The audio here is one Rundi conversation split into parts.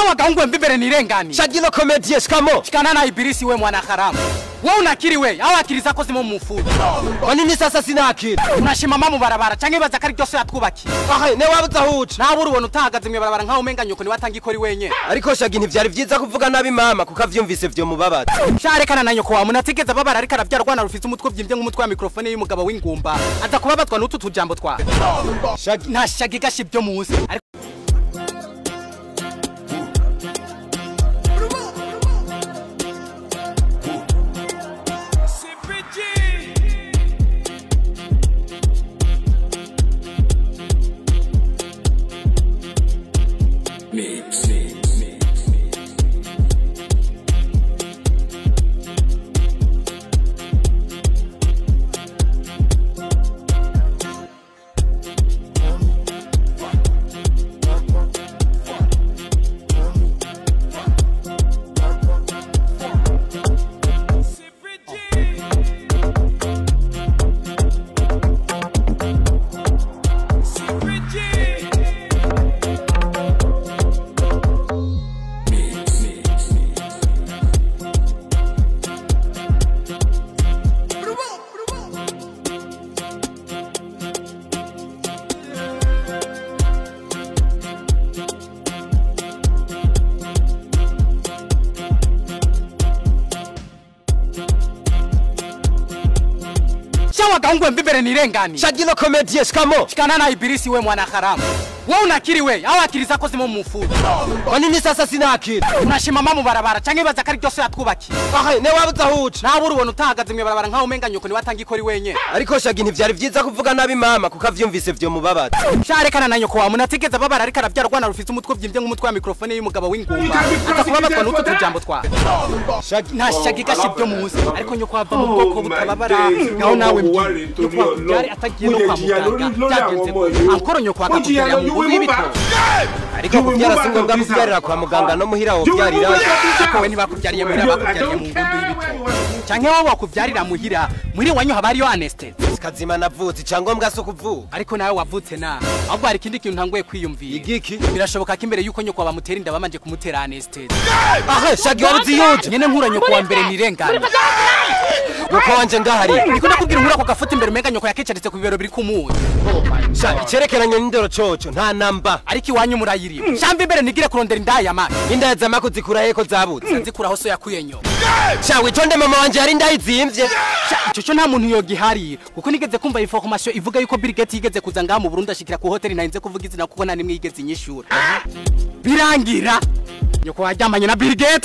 Sawa gaungwe mbibere nirengani. shagino komedie shikamo Shikana na ibilisi we mwana haramu. Wewe unakiri we, au akili zako zimo mumufuko. kwa nini sasa sina akili Unashimama mu barabara canke baza kari byose yatwubakiye. ahe ne wabuze aho uca Nabura ubona utahagaze mu barabara nkaho umenga nyoko ni watanga ikori wenye. ariko shagi ntivyari vyiza kuvuga nabi mama kuko avyumvise vyo mubabaza Sharekana na nyoko wa munatigeze babara ariko aravyara rwana rufite umutwe byimbye nk'umutwe wa mikrofone y'umugabo w'ingumba. Aza kubabatwa n'utu tujambo twa. shagi Nta shagi gashi byo muzi. Ariko Sawa gaungwe mbibere nirengani. shagino komedie shikamo Shikana na ibilisi we mwana haramu. Wewe unakiri we, au akili zako zimo mumufuko. kwa nini sasa sina akili Unashimama mu barabara canke baza kari byose yatwubakiye. ahe ne wabuze aho uca Nabura ubona utahagaze mu barabara nkaho umenga nyoko ni watanga ikori wenye. ariko shagi ntivyari vyiza kuvuga nabi mama kuko avyumvise vyo mubabaza Sharekana na nyoko wa munatigeze babara ariko aravyara rwana rufite umutwe byimbye nk'umutwe wa mikrofone y'umugabo w'ingumba. Aza kubabatwa n'utu tujambo twa. shagi Nta shagi gashi byo muzi. Ariko nyoko wava mu bwoko butababara. Naho nawe mbwiye. Nyoko wakubyari atagiye no kwa muganga. Byagenze gute? Ankoro nyoko wakakubyarira mu nguvu y'ibitoro. ariko kuvyara si ngombwa kuvyarira kwa muganga no muhira wovyarira Ariko we ntibakubyariye muhira bakubyariye mu ngundu y'ibitoro. Canke wowe wakubyarira muhira. Muri wanyu haba hariyo anesthesia. kazima navutse icyangombwa si ukuvuka ariko nawe wavutse na ahubwo hari ikindi kintu ntanguye kwiyumvira igiki birashoboka ko imbere y'uko nyoko bamutera inda babanje kumutera anesthesia ahe shagi wabuze iyuje nyene nkura nyoko wa mbere nirengana nuko wanje ngahari niko ndakubwira nkura ako gafuta imbere umenga nyoko yakicaritse ku bibero biri kumuye sha icerekeranye n'indero coco nta namba ariko iwanyu murayirima shamba imbere nigire kurondera indaya yamani indaya zama kuzikura heko zabutse nzikuraho so yakuye nyoko sha witonde mama wanje hari indayi zimvye ico co nta muntu yogihari kuko nigeze kumva information ivuga yuko Bill Gates yigeze kuza ngaha mu Burundi ashikira ku hoteli narinze kuvuga izina kuko nta nimwe yigeze inyishura birangira nyoko waryamanye na Bill Gates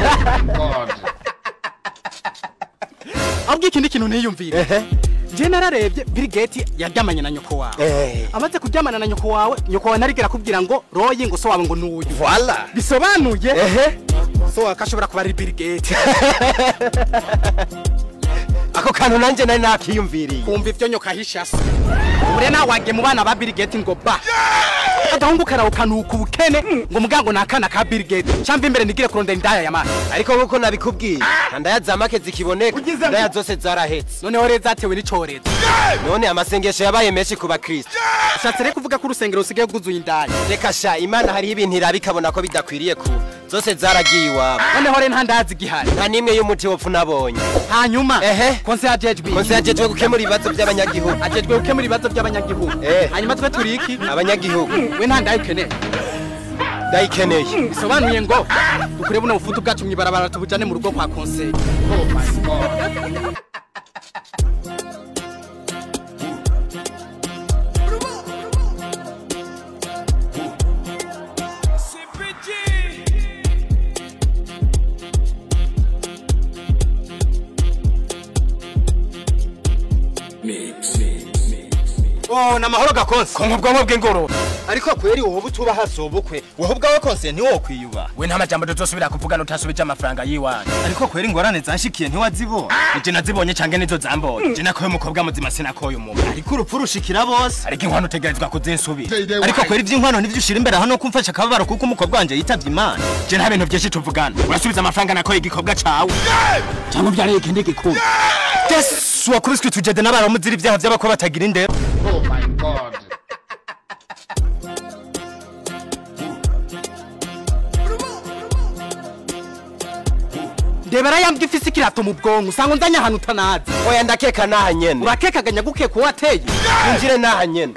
ahubwo ikindi kintu niyumvire ehe je nararebye Bill Gates yaryamanye na nyoko wawe eh amaze kuryamana na nyoko wawe nyoko wawe narigera kubwira ngo royi ngo so wawe ngo nuyu voila bisobanuye ehe so akashobora kuba ari Bill Gates ako kantu nanje nari nakiyumviriye kumva ivyo nyoka hishasa ure nawage mu bana ba Bill Gates ngo ba agahungu karawukanuka ubukene ngo mugango nakana ka Bill Gates cyamva imbere nigire kurondera indaya ya mani ariko nkuko nabikubwiye ndaya zamake zikiboneka ndaya zose zarahetse noneho rero zatewe n'icorezo none amasengesho yabaye menshi ku bakristo ushatse rero kuvuga ko urusengero rusigaye bwuzuye indaya reka sha imana hariho ibintu iraba ikabona ko bidakwiriye ku zose zaragiye iwabo noneho rero nta ndaya zigihari nta n'imwe y'umuti wopfu nabonye hanyuma Ehe. konse yajejwe konse yajejwe gukemura ibibazo by'abanyagihugu ajejwe gukemura ibibazo by'abanyagihugu Eh. hanyuma twe turi iki abanyagihugu we nta ndaya ukeneye ndayikeneye bisobanuye ngo dukure buno bufutu bwacu mw'ibarabara tubujane mu rugo kwa konseye oh ni amahoro gakonse konka ubwonko bw'ingoro ariko kweri wowe utuba hasi ubukwe wowe ubwawe konse ntiwokwiyuba we nta majambo tutosubira kuvugana utasubije amafaranga yiwanyu ariko kweri ingorane zanshikiye ntiwazibona ije nazibonye cange nizo zambonye je nakoye umukobwa muzima sinakoye umuntu ariko urupfu rushikira bose ariko inkwano utegerezwa kuzinsubira ariko kweri iby'inkwano nivyo ushira imbere hano kumfasha akababaro kuko umukobwa wanje yitavye imana je nta bintu vyinshi tuvugana urasubiza amafaranga nakoye igikobwa cawe cyangwa ubyariye ikindi gikuru yesu wakubiswe tujede n'abaramuzira ibyaha by'abakobwa batagira indero ndebera yambwa ifise ikirato mu bwonko usanga unzanye ahantu utanazi oya ndakeka naha nyene urakekaganya gukeka uwo wateye injire naha nyene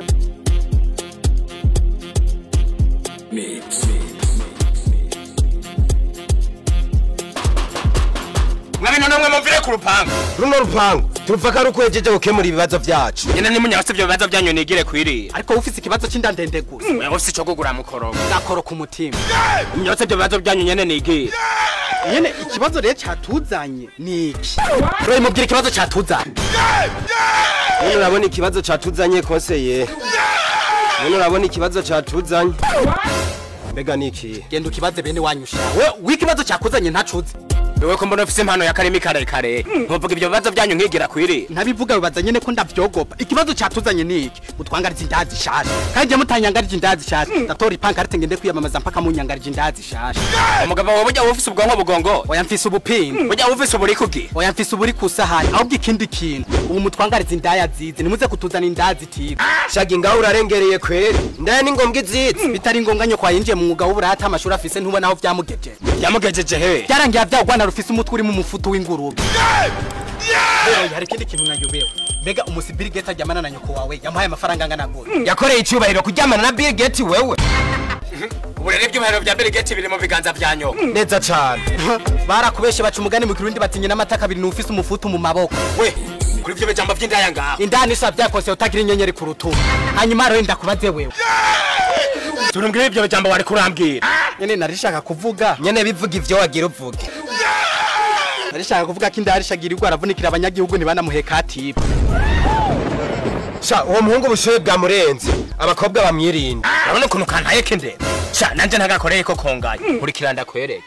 mwabino namwe muvire ku rupangu runo rupangu turuva ko ari ukwejeje gukemura ibibazo vyacu nyene nimunyabase ivyo bibazo vyanyu nigire kwirira ariko ufise ikibazo c'inda ndende gusa mwe ufise ico kugura mukorogo gakoro ku mutima munyabase ivyo bibazo vyanyu nyene nigire nyene ikibazo rero catuzanye ni iki urayi mubwira ikibazo catuzanye none urabona ikibazo catuzanye konseye none urabona ikibazo catuzanye mbega ni iki genda ukibaze bene wanyu sha we w'ikibazo cakuzanye ntacuze wewe ko mbona ufise impano y'akarimi karekare ntuvuga ivyo bibazo vyanyu nkigira kwirira ntabivuga bibaza nyene ko ndavyogopa ikibazo catuzanye ni iki mutwangarije indazi shasha kandi je mutanyangarije indazi shasha ndatora ipankarite ngende kwiyamamaza mpaka munyangarije indazi shasha umugabo wawe burya ufise ubwonko bugongo oya mfise ubupinda burya ufise uburi kugi oya mfise uburi kusahani ahubwo ikindi kintu ubu mutwangariza indaya zize nimuze kutuzana indazi tize shaga ingaho urarengereye kweri ndaya ni ngombwa izizi bitari ngombwa nyoko yinjiye mu mwuga w'uburata amashuri afise ntubona aho vyamugejeje yamugejeje he byarangiye avyaho rwanda rufise umutwe urimo umufutu w'ingurube Rero hari ikindi kintu nayobewe mbega umusibiri geta aryamana na nyoko wawe yamuhaye amafaranga angana gute yakoreye icyubahiro kuryamana na Bill Gates wewe ubu rero ivyubahiro vya Bill Gates biri mu biganza vya nyoko neza cane barakubeshe baca umugani mu kirundi batinye n'amata abiri n'ufise umufutu mu maboko we kuri ivyo bijambo vy'indaya ngaho indani isa vyakose utagira inyenyeri ku rutugu hanyuma rero ndakubaze wewe turumbwire ivyo bijambo wari kurambwira nyene narishaka kuvuga nyene bivuga ivyo wagira uvuge narishaka kuvuga ko indaya rishagirirwa aravunikira abanyagihugu ntibanamuheka atiba sha uwo muhungu ubushobe bwamurenze abakobwa bamwirinda urabona ukuntu kantaye kendera sha nanje ntagakoreye ko kongaye nkurikira ndakwereke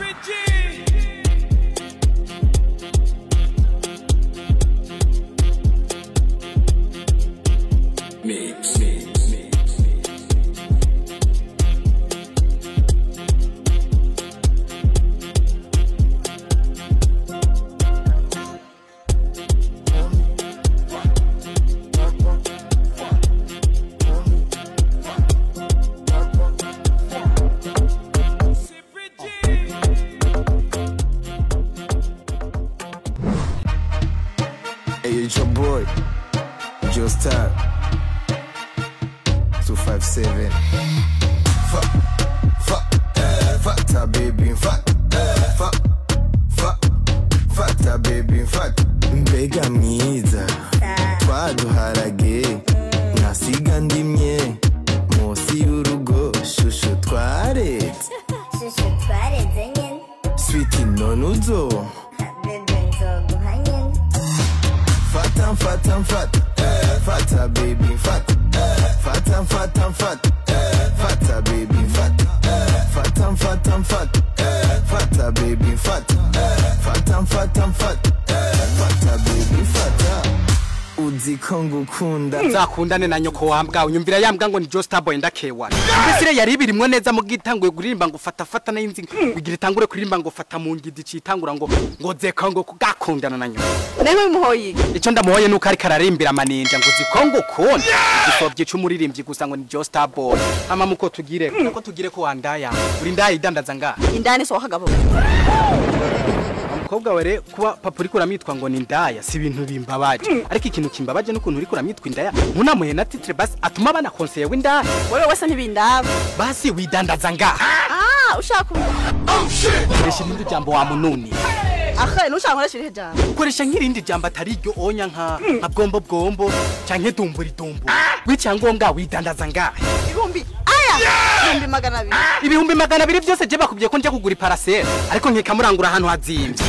Hey, it's your boy, Joe Star. 257. Fuck, fuck, uh, fuck that baby, fuck, uh, fuck, fuck, fuck that baby, fuck. Mbega mwiza, twaduharage, nasiga ndimye, munsi y'urugo, shushu twaretse, shusho twareze nyene sweet none uzo. bebe nzoguha nyene Fata fata fata eh, fata baby fata eh, fata fata fata eh, fata baby fata eh, fata fata fata eh, fata baby fata eh, fata fata fata eh, fata baby fata uzi ko ngukunda nzakundane na nyoko wambwa unyumvira yambwa ngo ni Joe Starboy ndakewana mbese yari birimwo neza mu gitanguye kuririmba ngo fata fata na inzi kugira itangure kuririmba ngo fata mu ngidi citangura ngo ngo zeka ngo kugakundana na nyoko Newe muhoyi. ico ndamuhoye nuko ariko ararimbira amaninja ngo zikongo ukunda igisovye c'umuririmbyi gusa ngo ni Joe Starboy ama muko tugire ko tugire ko wandaya uri ndaya idandaza nga Indani so kagabo. umukobwa were kuba papa uriko uramitwa ngo ni ndaya si ibintu bimbabaje ariko ikintu kimbabaje nukuntu uriko uramitwa indaya ntunamuhe na titre basi atuma bana konseye w'indaya Wewe wese ntibindaba. basi widandaza nga Ah, ushaka koresha irindi jambo wa mununi akhe nushaka nkoresha irihe jambo. koresha nk'irindi jambo atari iryo onya nka nka bwombo bwombo canke dumburi dumbu w'icyangombwa widandaza nga Ibihumbi aya. Ibihumbi magana abiri. ibihumbi magana abiri byose je bakubwiye ko nje kugura iparasera ariko nkikamurangura ahantu hazimvye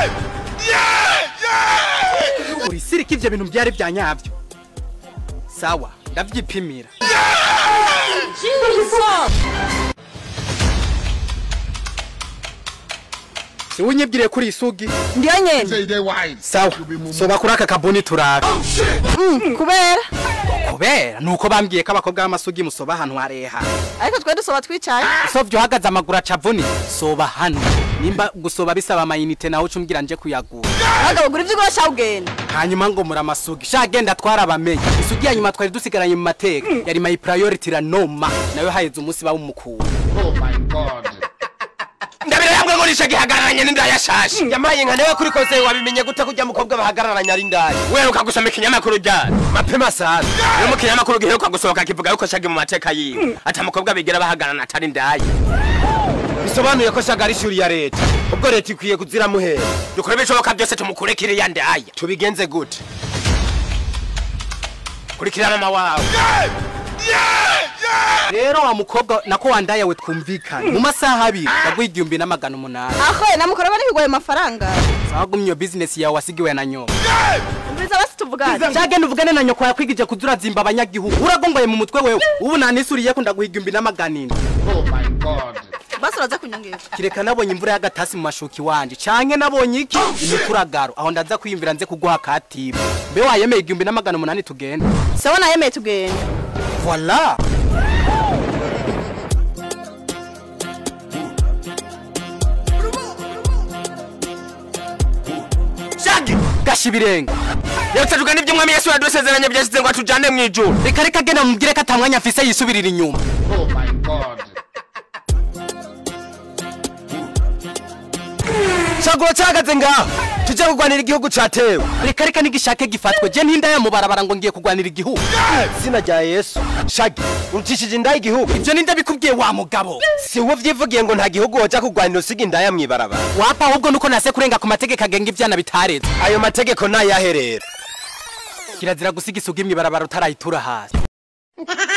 urisirika ivyo bintu byari bya nyavyo sawa ndavyipimira siwunyibwiriye kuri isugi Ndiyo nyene. sawa soba kuri aka kabuni turabe Mm, kubera. kubera nuko bambwiye ko abakobwa b'amasugi musoba ahantu hareha Ariko twe dusoba twicaye. sovye uhagaze amaguru acavuni soba hano nimba gusoba bisaba amayinite nawe uca umbwira nje kuyagura Abagabo gura ivyo ugosha ugenda. hanyuma ngo muri amasugi sha genda twarabamenye isugi ya nyuma twari dusigaranye mu mateka yari my priority la noma nayo haheze umunsi bawumukura ndabira yambwe ngo ndabona isha gihagararanye n'indaya shashi yamaye nka newe kuri kose wabimenye gute kurya mukobwa bahagararanye ari indaya weruka gusoma ikinyamakuru ryari mapema sana iyo mu kinyamakuru giheruka gusohoka kivuga yuko shagi mu mateka yiwe ati umukobwa bigira bahagararana atari indaya bisobanuye ko shaga ari ishuri ya leta ubwo leta ikwiye kuziramuhera dukore ibishoboka byose tumukure kiriya ndaya tubigenze gute kurikira mama wawe rero wa mukobwa nako wandaye we twumvikane mu masaha abiri ndaguha igihumbi n'amagana umunani aho namukora bari kugoye amafaranga sawa gumya iyo bizinesi yawe wasigiwe na nyoko umviriza basi tuvugane cyagenda uvugane na nyoko yakwigije kuzurazimba abanyagihugu uragongoye mu mutwe wewe ubu nanisuriye ko ndaguha igihumbi n'amagana ine basi uraza kunyongera kireka nabonye imvura y'agatasi mu mashuka iwanje canke nabonye iki imikuragaro aho ndaza kwiyumvira nze kuguha katiba mbe wayemeye igihumbi n'amagana umunani tugenda sawa nayemeye tugenda voila shagi gasha ibirenge yabutse tugana ibyo umwami yesu yadusezeranye byashyize ngo atujane mu ijuru reka reka genda mubwire ko atamwanya mfise yisubirira inyuma shagura cyahagaze ngaho tujya kurwanira igihugu catewe reka reka nigishake gifatwe je ntindaya mu barabara ngo ngiye kurwanira igihugu izina rya yesu shagi urucishije indaya igihugu ivyo ninde bikubwiye wa mugabo si wowe vyivugiye ngo nta gihugu woja kurwanira usiga indaya mw'ibarabara wapa ahubwo nuko nase kurenga ku mategeko agenga ivyana bitaretse ayo mategeko nayaherera kirazira gusiga isugi mw'ibarabara utarayitura hasi